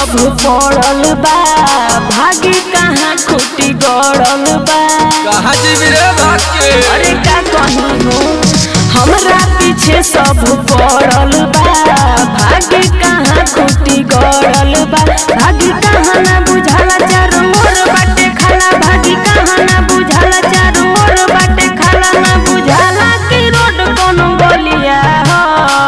सब पड़ल बा भागी कहाँ खुटी गड़ल बा कहाँ जीवी रे भाग के अरे का कहीं हो हमरा पीछे सब पड़ल बा भागी कहाँ खुटी गड़ल बा भागी कहाँ ना बुझाला चारों ओर बाटे खाला भागी कहाँ ना बुझाला चारों ओर बाटे खाला ना बुझाला कि रोड कोनो गलिया हो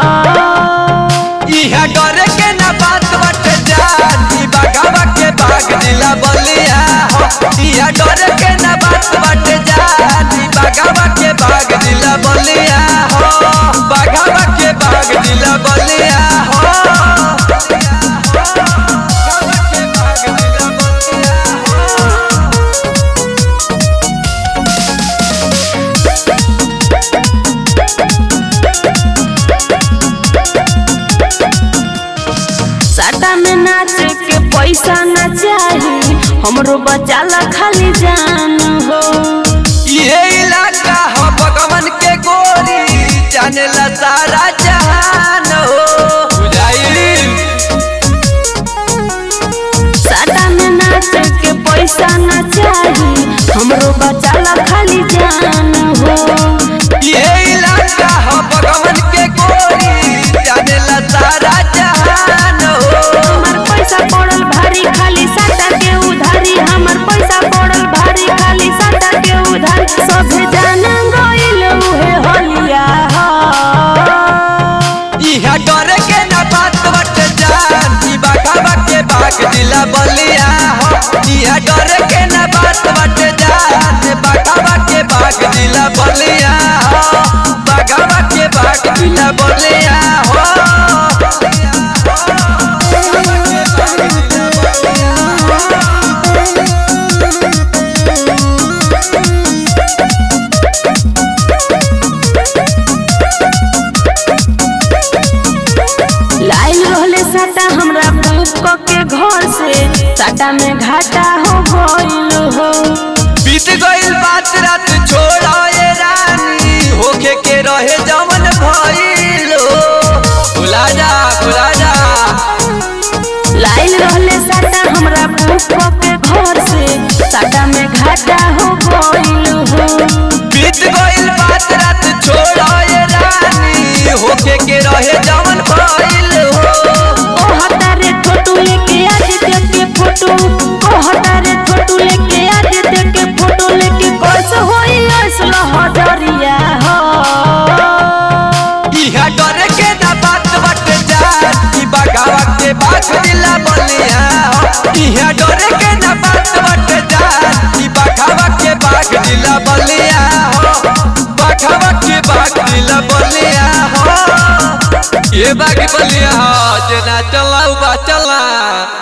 इहा डरे के ना बात बाटे जानी बागावा के बाग दिला बलिया हो इहा डरे के ना बात बाटे जानी बागावा के बाग दिला बलिया हो बागावा के बाग दिला बलिया हो बागावा के बाग दिला बलिया हो साटा में नाच के पैसा ना चाही हमरो बचाला खाली जान हो ये इलाका हो भगवान के गोरी जानेला सारा जहान हो बुझाई साटा में नाच के पैसा ना चाही हमरो बचाला खाली जान हो ये इलाका हो भगवान के गोरी जानेला सारा जहान हो हमर पैसा पड़ल भारी खाली साटा के उधारी हमर पैसा पड़ल भारी खाली साटा के उधारी सभे जान गइल उहे होलिया हो इहा डरे के ना बात बट जान ई बाघावा के बाग दिला बलिया हो इहा डरे के ना बात बट जान बाघावा के बाग दिला बलिया हो बाघावा के बाग दिला बलिया हो लाइन रहले साटा हमरा बुक के घर से साटा में घाटा हो गइल हो बीत गइल बात रात छोड़ा ये रानी होके के रहे जमन भइलो खुला जा खुला जा लाइन रहले साटा हमरा बुक के घर से साटा में घाटा हो गइल हो बीत गइल बात रात छोड़ा ये रानी होके के रहे जमन भइल हो ओ हतारे छोटू लेके आज देख के फोटो ओ हतारे छोटू लेके आज देख के फोटो लेके कैसे होई असला हजरिया हो इहा डरे के ना बात बट जान ई बागावा के बाग दिला बलिया हो इहा डरे के ना बात बट जान ई बागावा के बाग दिला बलिया हो बागावा के बाग दिला बलिया हो ये बाग बलिया हो जना चला बा चला